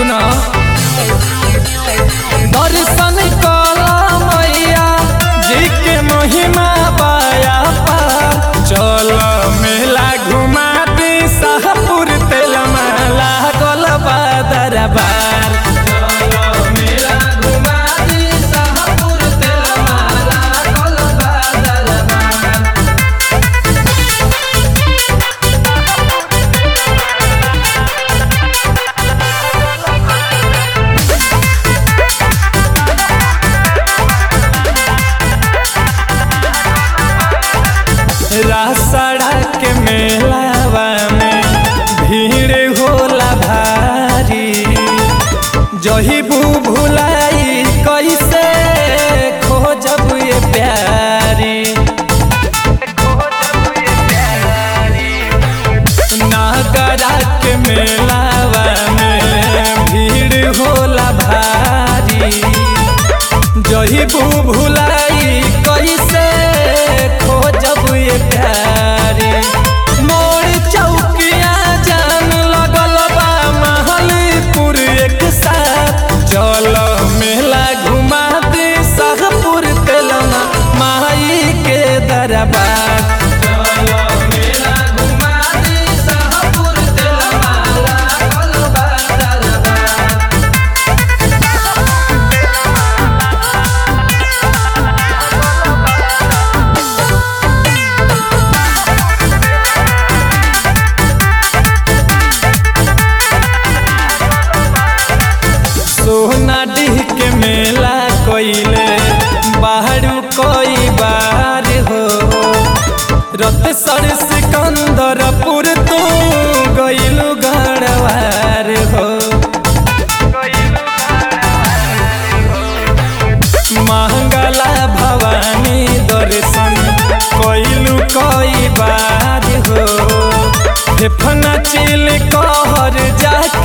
सुना दर्शन कला मैया जी के महिमा बाया पार चल मेला घुमा दी शाहपुर तेल माला गल दरबार चल मेला घुमा दी शाहपुर तेल माला गल दरबार रासड़ा के मेलावा में भीड़ होला भारी जही बू भुलाई कैसे खोजब ये प्यारी नागरा के मेलावा में भीड़ होला भारी जही बू भुलाई कैसे खोजब ये प्यारी मोर चौकिया जान लगल बा महलपुर एक साथ चल मेला घुमा दे शाहपुर तेलना माई के दरबार चल मेला घुमा दे शाहपुर तेलना लागल बा दरबार सोना डीह के मेला कोइले बाहरू कोई बार हो रत सर सिकंदरपुर तू गइलु गढ़वार हो महंगला भवानी दर्शन कोइलु कोई बार हो फेफना चिल कहर जाके